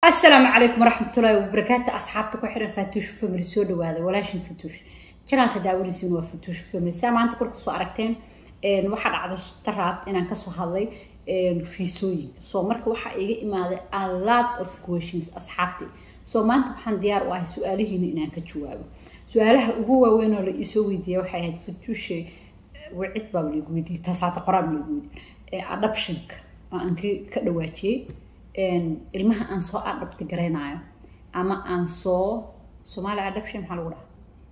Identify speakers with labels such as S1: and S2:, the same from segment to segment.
S1: asalaamu calaykum waraxmatullaahi wabarakaatu asxaabta ku xiran faatuush family soo dhawaada walaashin fatuush janaalka daawanaysiin waa fatuush family saa maanta kor kusoo aragteen waxaa dhacda taraab inaan kasoo hadlay fiisooyinka so marka waxaa iga imaaday a lot of questions asxaabti so maanta waxaan diyaar u ahay su-aalihiina inaan ka jawaabo su-aalaha ugu waaweyn oo la iisoo weydiiya waxay ahayd fatuushe wicid baaba laigu weydiiyey taasaata qoraab laigu weydiiyey adoptionka oo aan ka dhawaajiyey ilmaha aan soo adhabti garaynayo ama aan soo soomaaliya adoption maxaa lagu dhahaa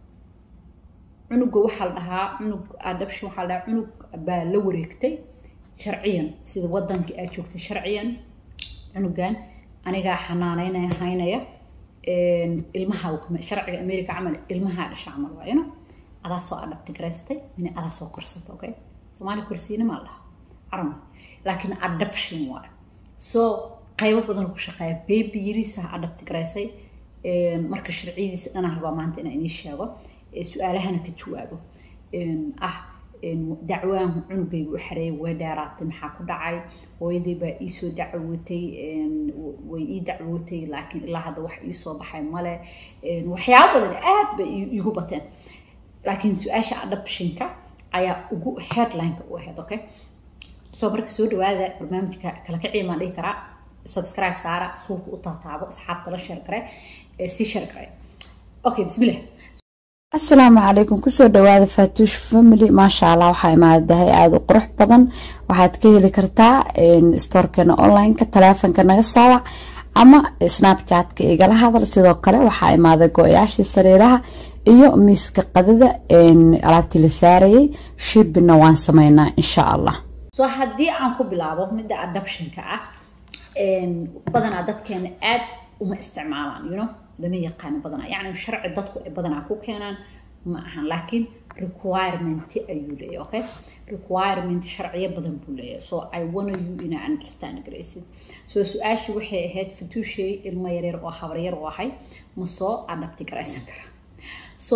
S1: cunuga waxaa la dhahaa cunug adoption waxaa la dhahaa cunug baa la wareegtay sharciyan sida wadankii aad joogtay sharciyan cunugan anigaa xanaaneynaya haynaya ilmaha sharciga america camal ilmaha dhasha camal waayano adaa soo adhabti garaystay ina adaa soo korsata okay soomaaliya korsiina maa la dhahaa carama laakiin adoption waayo so qaybo badan ku shaqeeya baby yariisaha adhabti garaysay marka sharciyadiisa dhanaa rabaa maanta inaan inii sheego su-aalahana ka jawaabo ah dacwaan cunugayga u xareeyay way dheeraatay maxaa ku dhacay hooyaday baa iisoo dacwootay way ii dacwootay laakiin ilaa hadda wax iisoo baxay male waxyaabo badan aad bay igu bateen laakiin su-aasha adoptionka ayaa ugu headlineka u ahayd okay so marka soo dhawaada barnaamijka kala kaciimaan dhihi karaa subscribe saara suuqa u taataabo asxaabta la sheer gare sii sheer gare okay bismillah
S2: asalaamu calaykum kusoo dhawaada faatuush family maasha allah waxaa imaadahay aada u qurux badan waxaad ka heli kartaa stoorkeena onlineka taleefonka naga soowac ama snapchatka igala hadal sidoo kale waxaa imaaday go-yaashii sariiraha iyo miiska qadada alaabtii la saarayay shibina waan sameynaa insha allah
S1: so haddii aan ku bilaabo midda adoptionka ah badanaa dadkeena aad uma isticmaalaan you know lama yaqaano badanaa yacni sharci dadku ay badanaa ku keenaan ma ahan laakiin requirement ayuu leeyahay okay requirement sharciyo badan buu leeyahay so i wanna you ina understand garaysid so su-aashii waxay ahayd fatuushay ilmo yaryar oo habaryar u ahay ma soo adhabti garaysan karaa so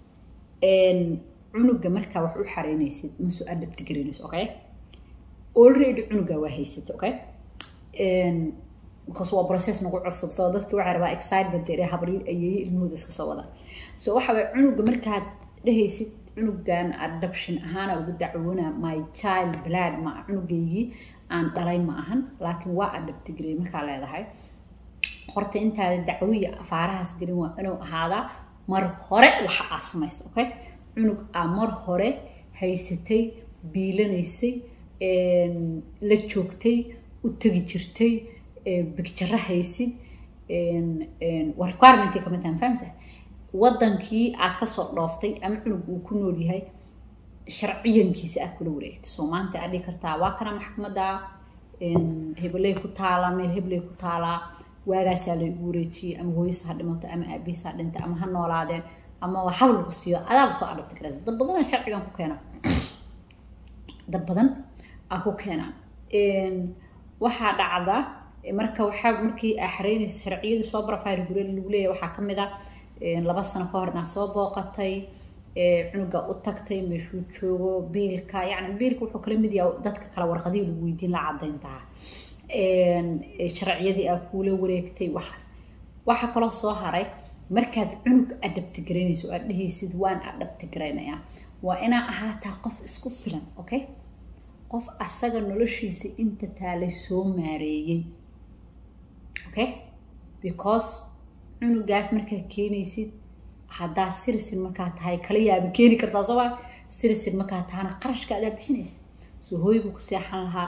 S1: cunuga markaa wax u xareynaysid ma soo adhabti garaynayso okay already cunuga waa haysatay okay because waa process nagu cusub soo dadki waxay rabaa excitement ee habriir ayeeye ilmahooda iska soo wada so waxa way cunuga markaad dhehaysid cunugan adoption ahaana ugu dacwoona my child blood ma cunugaygii aan dhalay ma ahan laakiin waa adabtigarey markaa leedahay horta intaada dacwiya afaarahaas gelin waa inuu ahaadaa mar hore waxa aa samaysa okay cunug aa mar hore haysatay biilanaysay la joogtay u tegi jirtay bigjaro haysid waa requirement kamid tahay fahamsa wadankii aad kasoo dhooftay ama cunug uu ku nool yahay sharciyankiisa aad kula wareegtay soo maanta aad dhihi kartaa waa kana maxkamadda hebeley ku taalaa meel hebeley ku taalaa waagaasaa la igu wareejiyey ama hooyisa ha dhimato ama aabihiis ha dhintay ama ha noolaadeen ama hab lagu siiyo adaaba soo adhabta karaysa dad badan sharcigan ku keena dad badan aa ku keenaan waxaa dhacda marka waxaa markii aa xareynaysa sharciyadii soo barafayr gure lagu leeyahay waxaa kamid ah laba sano ka hor inaa soo booqatay cunuga u tagtay meeshuu joogo biilka yacni biilka wuxuu kala mid yahay dadka kale warqadihii lagu weydiin la cadayntaha sharciyadii aa kuula wareegtay waxaas waxaa kaloo soo haray markaad cunug adhabti garaynayso aad dhehaysid waan adhabti garaynayaa waa inaa ahaataa qof isku filan okay qof asaga noloshiisa inta taalay soo maareeyey okay because cunugaas markaad keenaysid haddaa sirisin markaa tahay kala yaaba keeni kartaa soo maa sirisin markaa tahana qarashka adaa bixinaysa soo hooygu ku seexan lahaa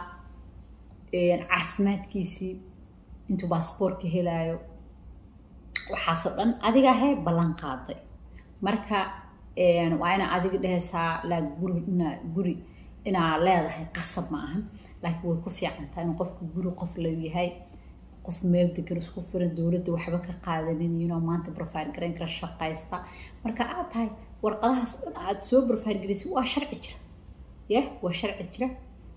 S1: caafimaadkiisii intuu baasboortka helaayo waxaasoo dhan adiga hee ballan qaaday marka waa inaa adiga dhehaysaa laa guri inaa guri inaa leedahay qasab ma ahan laakiin way ku fiican tahay in qofku guri qof la yahay qof meel degan isku furan dowladda waxba ka qaadanin yino maanta profile garayn kara shaqaysta marka aad tahay warqadahaas dhan aad soo profile garaysid waa sharci jira yah waa sharci jira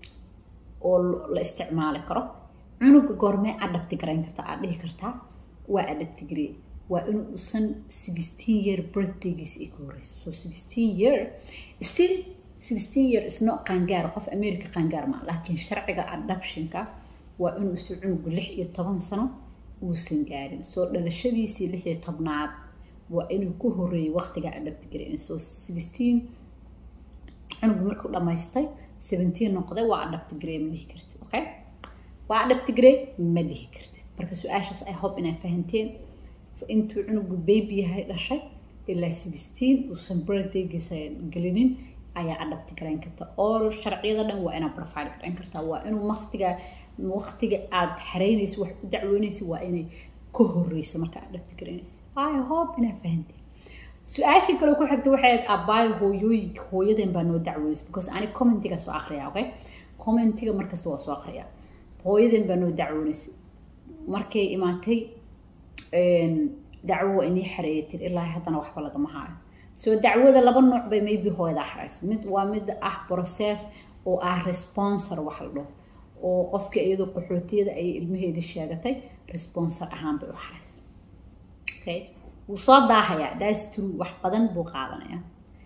S1: oo la isticmaali karo cunuga goormee adhabti garayn kartaa aad dhihi kartaa waa adhabti garey waa in uusan sixteen year birthdaygiisa ay ka horeyso so sixteen year still sixteen year isno qaangaar qof america qaangaar ma laakiin sharciga adoptionka waa inuu isu cunugu lix iyo toban sano uusan gaarin soo dhalashadiisii lix iyo tobnaad waa inuu ku horeeyey waqtiga adhabtigareyn soo sixteen cunugu markuu dhammaystay seventeen noqday waa adhabtigarey ma dhihi kartid okay waa adhabtigarey ma dhihi kartid marka su-aashaas i hope inaa fahanteen intuu cunugu baby yahay dhashay ilaa sixteen uusan birthdaygiisa gelinin ayaa adhabti garayn karta all sharciyada dhan waa inaad profile garayn kartaa waa inuu waqtiga waqtiga aad xareynayso wax u dacweynayso waa inay ka horeysa marka adhabti garaynayso i hope inaa fahanteen su-aashii kale ku xigta waxay ahayd abbaayo hooyooyinka hooyaden baa noo dacweynaysa because ani commentiga soo akriya okay commentiga markasta waa soo akriya hooyaden baa noo dacweynaysa markay imaatay dacwo waa inii xareeyatin ilaa haddana waxba lagama haayo soo dacwada laba nooc bay maybe hooyada xaraysa mid waa mid ah process oo ah responsor wax la dhaho oo qofka iyadoo qaxootiyada ayay ilmaheedii sheegatay responsor ahaan bay u xaraysa okay wuu soo daahayaa that's true wax badan buu qaadanaya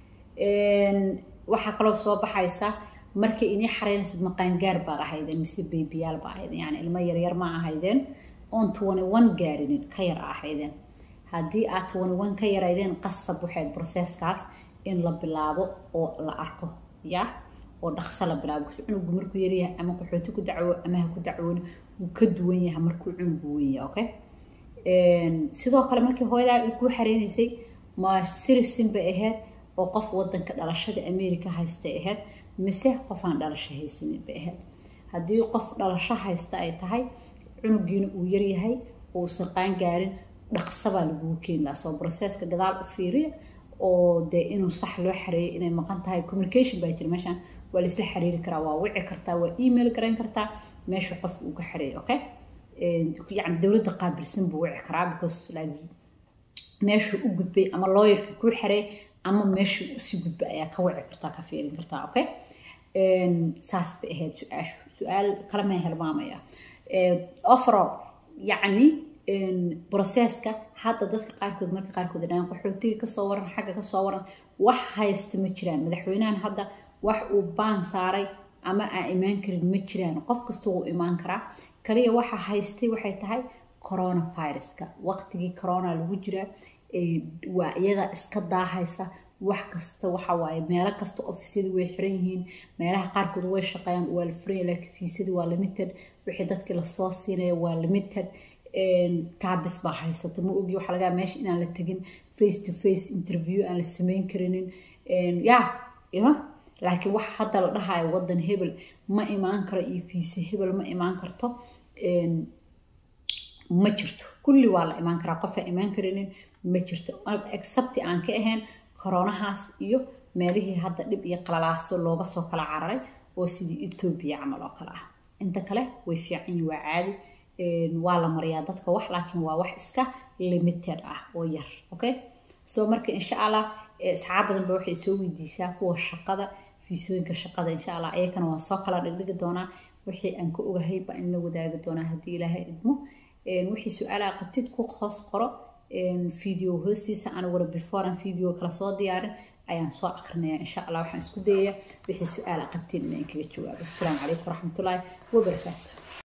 S1: waxaa kaloo soo baxaysa markay inii xareynaysa maqaangaar baad ahaydeen mise baybiyaal ba ahaydeen yani ilmo yaryar ma ahaydeen on twenty one gaarinin ka yar ahaydeen haddii aad twenty one ka yaraydeen qasab waxayd processkaas in la bilaabo oo la arko ya oo dhaqso la bilaabo because cunugu markuu yaryahay ama qaxooti ku dacwo ama ha ku dacwooni wuu ka duwan yahay markuu cunugu weyn yahay okay sidoo kale markii hooyadaa ay kuu xareynaysay ma sirisin bay ahayd oo qof wadanka dhalashada america haystay ahayd mise qof aan dhalasho haysanin bay ahayd haddii qof dhalasho haysta ay tahay cunugiina uu yaryahay uusan qaan gaarin dhaqsabaa lagugu keeni lahaa soo processka gadaal u fiiriya oo dee inuu sax loo xareeyay inay maqan tahay communication baa jira meeshaan waa laisla xiriiri karaa waa wici kartaa waa email garayn kartaa meesha qofka uu ka xareeyay okay yani dowladda qaabilsan buu wici karaa because like meeshuu u gudbay ama lawyerka kuu xareey ama meeshuu usii gudbay ayaa ka wici kartaa ka fiirin kartaa okay saas bay ahayd su-aashu su-aal kale ma helmaamaya overall yacni processka hadda dadka qaarkood marka qaarkood dhahaan qaxootiga kasoo waran xagga kasoo waran wax haysta ma jiraan madaxweynahan hadda wax uu baan saaray ama aan imaan karin ma jiraan qof kasta wuu imaan karaa kaliya waxa haystay waxay tahay coronaviruska waqtigii corona lagu jiraa waa iyada iska daahaysa wax kasta waxa waaye meelo kasta ofisyadii way xiran yihiin meelaha qaarkood way shaqeeyaan waa la furan laakiin fiisadii waa limited wixii dadkii lasoo siinaya waa limited taabis baa haysata ma ogi waxaa lagaa meesha inaan la tegin face to face interview aan la sameyn karinin ya ya laakiin waxa hadda la dhahayo wadan hebel ma imaan karo iyo fiise hebel ma imaan karto ma jirto kulli waa la imaan karaa qofaa imaan karinin ma jirto excepti aan ka ahayn koronahaas iyo meelihii hadda dhib iyo qalalaaso looga soo kala cararay oo sidii ethoobiya camal oo kale ah inta kale way fiican yihin waa caadi waa la mariyaa dadka wax laakiin waa wax iska limited ah oo yar okay so marka insha allah asxaab badan ba waxay soo weydiisaa kuwa shaqada fiisooyinka shaqada insha allah ayakana waan soo kala dhigdhigi doonaa wixii aan ka ogahay baa in la wadaagi doonaa haddii ilaahay idmo wixii su-aalaha qabtid ku hoos qoro video hoostiisa aniguna before aan video kala soo diyaarin ayaan soo akrinaya insha allah waxaan isku dayayaa wixii su-aala qabtiin inaan kaga jawaabo asalaamu calaykum waraxmatullaahi wabarakaatu